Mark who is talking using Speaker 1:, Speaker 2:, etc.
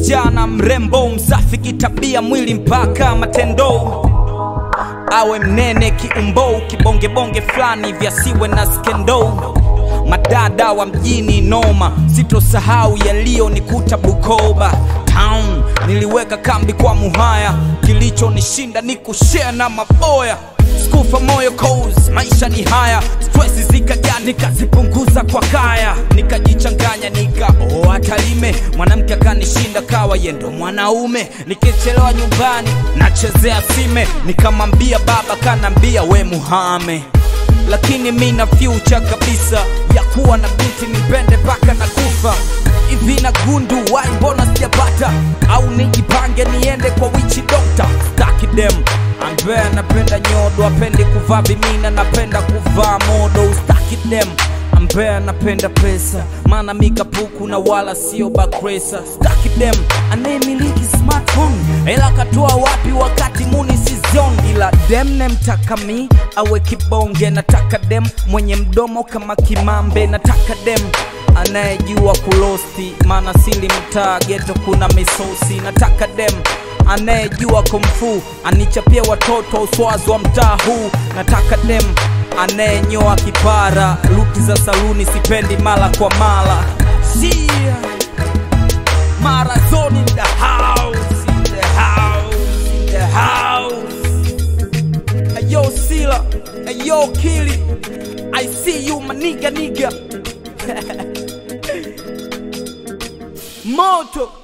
Speaker 1: msichana mrembo msafi kitabia mwili mpaka matendo awe mnene kiumbo kibongebonge fulani vyasiwe na skendo madada wa mjini noma sitosahau yaliyonikuta bukoba town niliweka kambi kwa muhaya kilichonishinda ni kushare na maboya skufa moyo cause maisha ni haya stress zikaja nikazipunguza kwa kaya nikajichanganya nikaoa talime mwanamke akanishinda kawa yendo mwanaume nikichelewa nyumbani nachezea sime nikamwambia baba kanambia we muhame lakini mi na future kabisa ya kuwa na binti nipende mpaka na kufa hivi na gundu wai mbona sijapata au nijipange niende kwa wichi dokta staki dem ambaye anapenda nyodo apendi kuvaa vimina napenda kuvaa modo ustaki dem ambaye anapenda pesa maana mikapuku na wala sio bakresa staki dem anayemiliki smartphone ela katoa wapi wakati muni sizion ila dem nemtaka mi awe kibonge nataka dem mwenye mdomo kama kimambe nataka dem anayejua kulosti maana sili mtaa geto kuna misosi nataka dem anayejua kumfu anichapia watoto uswazi wa mtaa huu nataka dem anayenyoa kipara luti za saluni sipendi mara kwa mara Sia. Marazoni in the house, in the house, in the house. Ayo Sila, ayo Kili, I see you my nigga nigga. Moto.